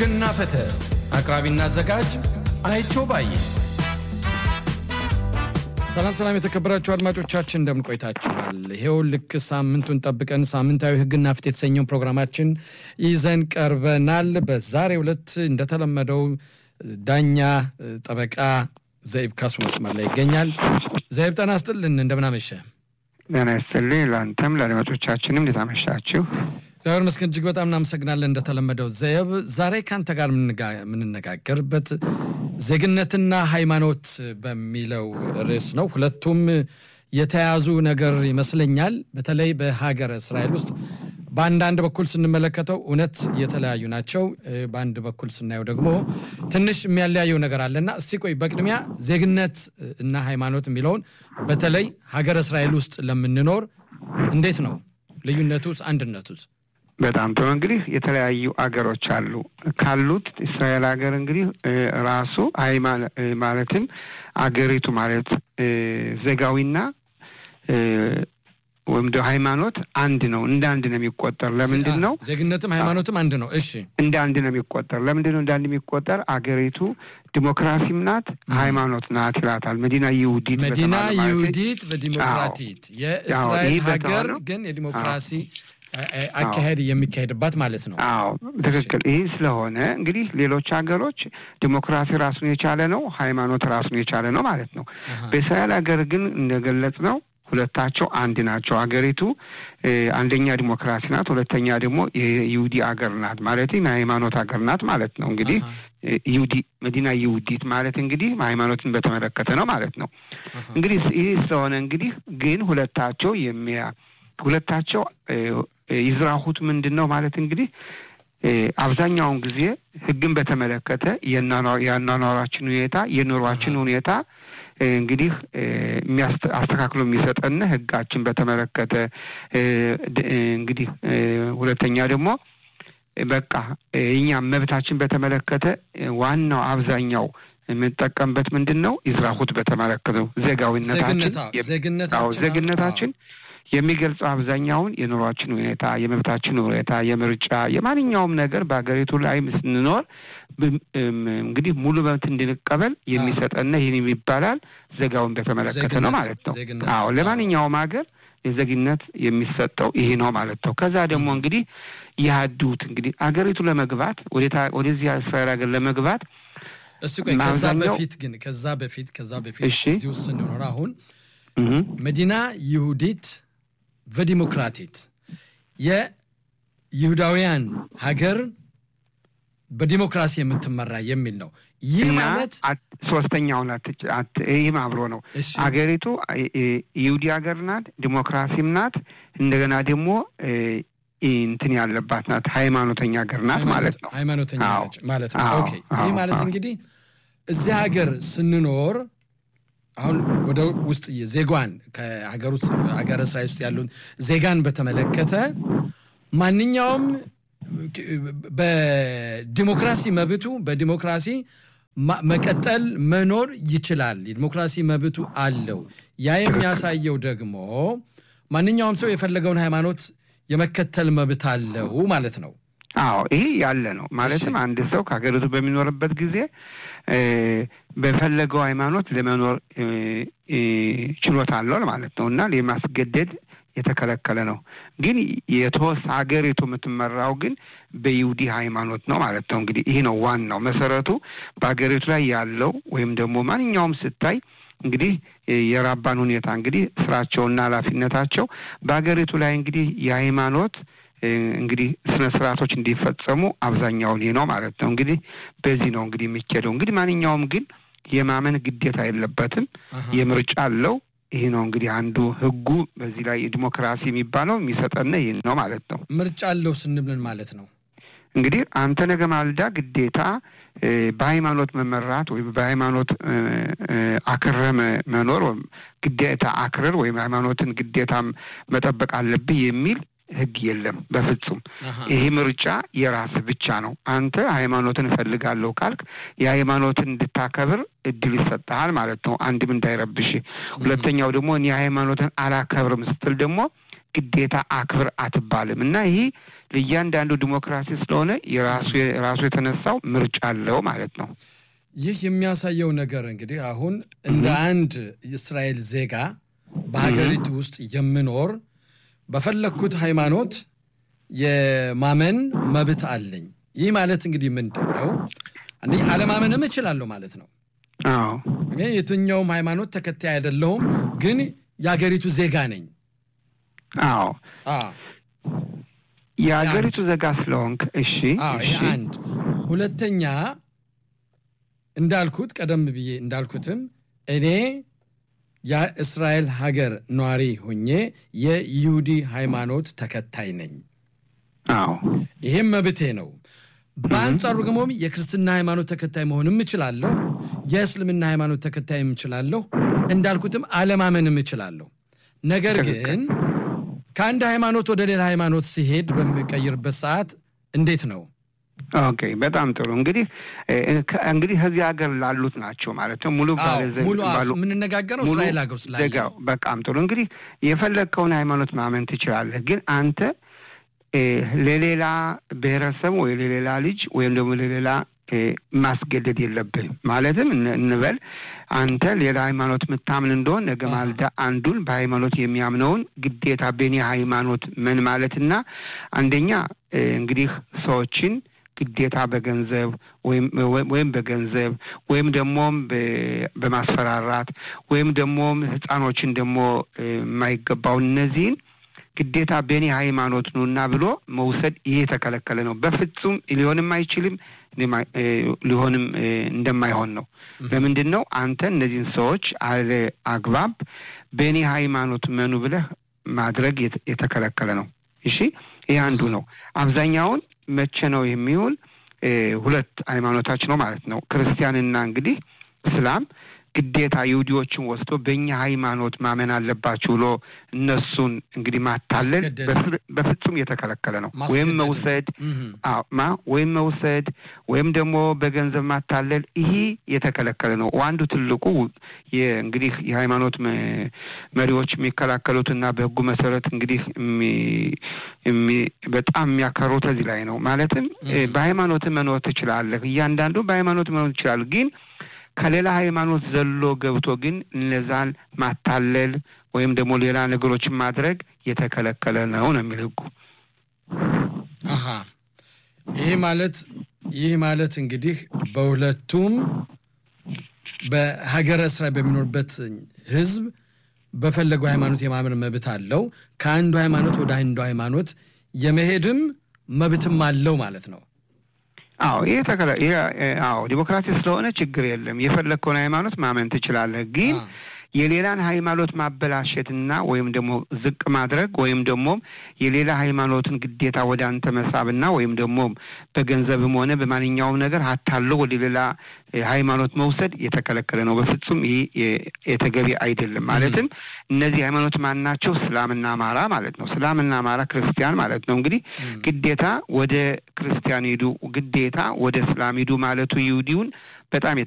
ሕግና ፍትህ አቅራቢና አዘጋጅ አይቸው ባዬ። ሰላም ሰላም፣ የተከበራችሁ አድማጮቻችን እንደምን ቆይታችኋል? ይሄው ልክ ሳምንቱን ጠብቀን ሳምንታዊ ሕግና ፍትህ የተሰኘውን ፕሮግራማችን ይዘን ቀርበናል። በዛሬው ዕለት እንደተለመደው ዳኛ ጠበቃ ዘይብ ካሱ መስመር ላይ ይገኛል። ዘይብ ጤና ይስጥልን፣ እንደምን አመሸ? ጤና ይስጥልኝ። ለአንተም ለአድማጮቻችንም እንዴት አመሻችሁ? እግዚአብሔር ይመስገን እጅግ በጣም እናመሰግናለን። እንደተለመደው ዘየብ ዛሬ ከአንተ ጋር የምንነጋገርበት ዜግነትና ሃይማኖት በሚለው ርዕስ ነው። ሁለቱም የተያዙ ነገር ይመስለኛል። በተለይ በሀገረ እስራኤል ውስጥ በአንዳንድ በኩል ስንመለከተው እውነት የተለያዩ ናቸው። በአንድ በኩል ስናየው ደግሞ ትንሽ የሚያለያየው ነገር አለና እስቲ ቆይ በቅድሚያ ዜግነት እና ሃይማኖት የሚለውን በተለይ ሀገረ እስራኤል ውስጥ ለምንኖር እንዴት ነው ልዩነቱስ አንድነቱስ? በጣም ጥሩ። እንግዲህ የተለያዩ አገሮች አሉ። ካሉት እስራኤል ሀገር እንግዲህ ራሱ ማለትም አገሪቱ ማለት ዜጋዊና ወይም ደግሞ ሃይማኖት አንድ ነው። እንደ አንድ ነው የሚቆጠር። ለምንድን ነው ዜግነትም ሃይማኖትም አንድ ነው? እሺ፣ እንደ አንድ ነው የሚቆጠር። ለምንድን ነው እንደ አንድ የሚቆጠር? አገሪቱ ዲሞክራሲም ናት ሃይማኖት ናት ይላታል። መዲና ይሁዲት መዲና ይሁዲት በዲሞክራቲት የእስራኤል ሀገር ግን የዲሞክራሲ አካሄድ የሚካሄድባት ማለት ነው። አዎ ትክክል። ይህ ስለሆነ እንግዲህ ሌሎች ሀገሮች ዲሞክራሲ ራሱን የቻለ ነው፣ ሃይማኖት ራሱን የቻለ ነው ማለት ነው። በእስራኤል ሀገር ግን እንደገለጽ ነው ሁለታቸው አንድ ናቸው። ሀገሪቱ አንደኛ ዲሞክራሲ ናት፣ ሁለተኛ ደግሞ የይሁዲ ሀገር ናት ማለት የሃይማኖት ሀገር ናት ማለት ነው። እንግዲህ ይሁዲ መዲና ይሁዲት ማለት እንግዲህ ሃይማኖትን በተመለከተ ነው ማለት ነው። እንግዲህ ይህ ስለሆነ እንግዲህ ግን ሁለታቸው የሚያ ሁለታቸው ይዝራሁት ምንድን ነው ማለት እንግዲህ አብዛኛውን ጊዜ ሕግን በተመለከተ የአኗኗራችን ሁኔታ የኑሯችን ሁኔታ እንግዲህ አስተካክሎ የሚሰጠን ሕጋችን በተመለከተ እንግዲህ ሁለተኛ ደግሞ በቃ እኛም መብታችን በተመለከተ ዋናው አብዛኛው የምንጠቀምበት ምንድን ነው? ይዝራሁት በተመለከተው ዜጋዊነታችን ዜግነታችን የሚገልጸው አብዛኛውን የኑሯችን ሁኔታ፣ የመብታችን ሁኔታ፣ የምርጫ የማንኛውም ነገር በሀገሪቱ ላይ ስንኖር እንግዲህ ሙሉ መብት እንድንቀበል የሚሰጠና ይህን ይባላል ዜጋውን በተመለከተ ነው ማለት ነው። አዎ ለማንኛውም ሀገር የዜግነት የሚሰጠው ይሄ ነው ማለት ነው። ከዛ ደግሞ እንግዲህ ያህዱት እንግዲህ አገሪቱ ለመግባት ወደዚህ እስራኤል ሀገር ለመግባት እሱ ቆይ ከዛ በፊት ግን ከዛ በፊት ከዛ በፊት እዚህ ውስጥ ስንኖር አሁን መዲና ይሁዲት በዲሞክራቲት የይሁዳውያን ሀገር በዲሞክራሲ የምትመራ የሚል ነው። ይህ ማለት ሶስተኛውን ይህም አብሮ ነው። አገሪቱ ይሁዲ ሀገር ናት፣ ዲሞክራሲም ናት፣ እንደገና ደግሞ እንትን ያለባት ናት፣ ሃይማኖተኛ ሀገር ናት ማለት ነው። ሃይማኖተኛ ማለት ነው። ኦኬ ይህ ማለት እንግዲህ እዚህ ሀገር ስንኖር አሁን ወደ ውስጥ ዜጓን ከሀገር ውስጥ ሀገር እስራኤል ውስጥ ያሉን ዜጋን በተመለከተ ማንኛውም በዲሞክራሲ መብቱ በዲሞክራሲ መቀጠል መኖር ይችላል። የዲሞክራሲ መብቱ አለው። ያ የሚያሳየው ደግሞ ማንኛውም ሰው የፈለገውን ሃይማኖት የመከተል መብት አለው ማለት ነው። አዎ ይሄ ያለ ነው። ማለትም አንድ ሰው ከሀገሪቱ በሚኖርበት ጊዜ በፈለገው ሃይማኖት ለመኖር ችሎታ አለው ማለት ነው እና የማስገደድ የተከለከለ ነው። ግን የተወስ ሀገሪቱ የምትመራው ግን በይሁዲ ሃይማኖት ነው ማለት ነው። እንግዲህ ይህ ነው ዋናው መሰረቱ በሀገሪቱ ላይ ያለው ወይም ደግሞ ማንኛውም ስታይ እንግዲህ የራባን ሁኔታ እንግዲህ ስራቸውና ኃላፊነታቸው በሀገሪቱ ላይ እንግዲህ የሃይማኖት እንግዲህ ስነ ስርዓቶች እንዲፈጸሙ አብዛኛውን ይህ ነው ማለት ነው። እንግዲህ በዚህ ነው እንግዲህ የሚኬደው። እንግዲህ ማንኛውም ግን የማመን ግዴታ የለበትም። የምርጫ አለው። ይህ ነው እንግዲህ አንዱ ህጉ በዚህ ላይ ዲሞክራሲ የሚባለው የሚሰጠን ይህ ነው ማለት ነው። ምርጫ አለው ስንብልን ማለት ነው እንግዲህ አንተ ነገ ማልዳ ግዴታ በሃይማኖት መመራት ወይም በሃይማኖት አክረህ መኖር ወይም ግዴታ አክረር ወይም ሃይማኖትን ግዴታ መጠበቅ አለብህ የሚል ህግ የለም በፍጹም። ይሄ ምርጫ የራስህ ብቻ ነው። አንተ ሃይማኖትን እፈልጋለሁ ካልክ የሃይማኖትን እንድታከብር እድል ይሰጠሃል ማለት ነው። አንድም እንዳይረብሽ፣ ሁለተኛው ደግሞ እኔ ሃይማኖትን አላከብርም ስትል ደግሞ ግዴታ አክብር አትባልም እና ይህ ለእያንዳንዱ ዲሞክራሲ ስለሆነ የራሱ የራሱ የተነሳው ምርጫ አለው ማለት ነው። ይህ የሚያሳየው ነገር እንግዲህ አሁን እንደ አንድ የእስራኤል ዜጋ በሀገሪቱ ውስጥ የምኖር በፈለግኩት ሃይማኖት የማመን መብት አለኝ። ይህ ማለት እንግዲህ ምንድን ነው? አንደኛ አለማመንም እችላለሁ ማለት ነው። አዎ እኔ የትኛውም ሃይማኖት ተከታይ አይደለሁም፣ ግን የሀገሪቱ ዜጋ ነኝ። አዎ አ የሀገሪቱ ዜጋ ስለሆንክ እሺ፣ አዎ እሺ ይህ አንድ። ሁለተኛ እንዳልኩት ቀደም ብዬ እንዳልኩትም እኔ የእስራኤል ሀገር ነዋሪ ሆኜ የይሁዲ ሃይማኖት ተከታይ ነኝ። አዎ ይሄም መብቴ ነው። በአንጻሩ ደግሞ የክርስትና ሃይማኖት ተከታይ መሆንም እችላለሁ፣ የእስልምና ሃይማኖት ተከታይም እችላለሁ፣ እንዳልኩትም አለማመንም እችላለሁ። ነገር ግን ከአንድ ሃይማኖት ወደ ሌላ ሃይማኖት ሲሄድ በሚቀይርበት ሰዓት እንዴት ነው? ኦኬ በጣም ጥሩ እንግዲህ እ፣ ከ- እንግዲህ ከዚህ ሀገር ላሉት ናቸው ማለት ነው ሙሉ አዎ፣ ባለ- ሙሉ አዎ፣ ባሉ- የምንነጋገረው ሙሉ እስራኤል ሀገር ስላለ ዜጋው በጣም ጥሩ እንግዲህ የፈለግከውን ሃይማኖት ማመን ትችላለህ። ግን አንተ እ፣ ለሌላ ብሔረሰብ ወይ ለሌላ ልጅ ወይም ደግሞ ለሌላ እ፣ ማስገደድ የለብህም። ማለትም እን- እንበል አንተ ሌላ ሃይማኖት የምታምን እንደሆን ነገ አሃ። ማልዳ አንዱን በሃይማኖት የሚያምነውን ግዴታ በእኔ ሃይማኖት ምን ማለትና አንደኛ እ፣ እንግዲህ ሰዎችን ግዴታ በገንዘብ ወይም ወይም በገንዘብ ወይም ደግሞም በ- በማስፈራራት ወይም ደግሞም ህፃኖችን ደግሞ እ፣ የማይገባውን እነዚህን ግዴታ በእኔ ሃይማኖት ነውና ብሎ መውሰድ ይሄ የተከለከለ ነው። በፍጹም ሊሆንም አይችልም ሊማ- እ፣ ሊሆንም እ፣ እንደማይሆን ነው። ለምንድን ነው አንተ እነዚህን ሰዎች አለ አግባብ በእኔ ሃይማኖት መኑ ብለህ ማድረግ የተ- የተከለከለ ነው። እሺ ይህ አንዱ ነው። አብዛኛውን መቼ ነው የሚውል? እ፣ ሁለት ሃይማኖታች ነው ማለት ነው። ክርስቲያንና እንግዲህ እስላም ግዴታ ይሁዲዎችን ወስዶ በእኛ ሃይማኖት ማመን አለባችሁ ብሎ እነሱን እንግዲህ ማታለል ማስገደድ። በፍር- በፍጹም የተከለከለ ነው። ወይም ማስገደድ። መውሰድ እህ፣ አዎ ማ ወይም መውሰድ ወይም ደግሞ በገንዘብ ማታለል ይሄ የተከለከለ ነው። አንዱ ትልቁ እንግዲህ የሃይማኖት መ- መሪዎች የሚከላከሉትና በሕጉ መሰረት እንግዲህ የሚ- የሚ- በጣም የሚያከሩት እዚህ ላይ ነው። ማለትም እ፣ በሃይማኖት መኖር ትችላለህ። እያንዳንዱ በሃይማኖት መኖር ትችላለህ ግን ከሌላ ሃይማኖት ዘሎ ገብቶ ግን እነዛን ማታለል ወይም ደግሞ ሌላ ነገሮችን ማድረግ የተከለከለ ነው ነው የሚል ሕጉ። አሃ ይህ ማለት ይህ ማለት እንግዲህ በሁለቱም በሀገረ እስራኤል በሚኖርበት ህዝብ በፈለገው ሃይማኖት የማመን መብት አለው። ከአንዱ ሃይማኖት ወደ አንዱ ሃይማኖት የመሄድም መብትም አለው ማለት ነው። አዎ ይሄ ተከለ ይሄ እ፣ አዎ ዲሞክራሲ ስለሆነ ችግር የለም። የፈለግከውን ሃይማኖት ማመን ትችላለህ። ግን አ፣ የሌላን ሃይማኖት ማበላሸትና ወይም ደግሞ ዝቅ ማድረግ ወይም ደግሞ የሌላ ሃይማኖትን ግዴታ ወደ አንተ መሳብና ወይም ደግሞ በገንዘብም ሆነ በማንኛውም ነገር አታለው ወደ ሌላ እ፣ ሃይማኖት መውሰድ የተከለከለ ነው። በፍጹም ይህ የ- የተገቢ አይደለም። ማለትም እነዚህ ሃይማኖት ማን ናቸው? እስላምና አማራ ማለት ነው። እስላምና አማራ ክርስቲያን ማለት ነው። እንግዲህ ግዴታ ወደ ክርስቲያን ሂዱ፣ ግዴታ ወደ እስላም ሂዱ ማለቱ ይሁዲውን በጣም